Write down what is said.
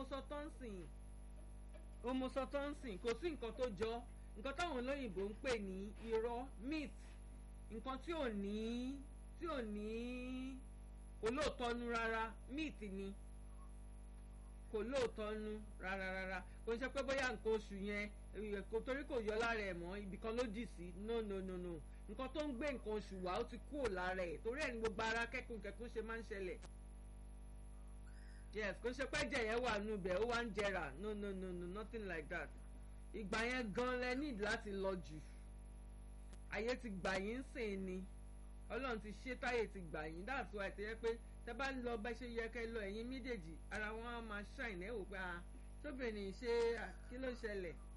sọtọ́nsìn homosọtọ́nsìn kò sí nǹkan tó jọ nǹkan táwọn olóyìnbó ń pè ní irọ́ myth nǹkan tí ò ní tí ò ní kò lóòótọ́ nu rárá myth ni kò lóòótọ́ nu rárá rárá kò ń ṣe pé bóyá nǹkan oṣù yẹn kò torí kò yọ lára ẹ̀ mọ́ ibì kan ló dì sí no no no no nǹkan tó ń gbé nǹkan oṣù wá ó ti kúrò lára ẹ̀ torí ẹ̀ ní gbogbo ara kẹ́kùn kẹ́kùn ṣe máa ń ṣẹlẹ̀ yes kò ń ṣe pé ẹ̀jẹ̀ yẹn wà nù bẹ̀ ó wá ń jẹrà no no no no nothing like that ìgbà yẹn gan lẹ need láti lọ jù ayé ti gbà yín sìn ni ọlọ́run ti ṣe táyé ti gbà yín that's why ti yẹ pé tẹ bá lọ bá ṣe yẹ kẹ lọ ẹ̀yin méjèèjì ara wọn á máa ṣàìní ẹ̀ wò pé ah tóbìnrin ṣe kí ló ṣẹlẹ̀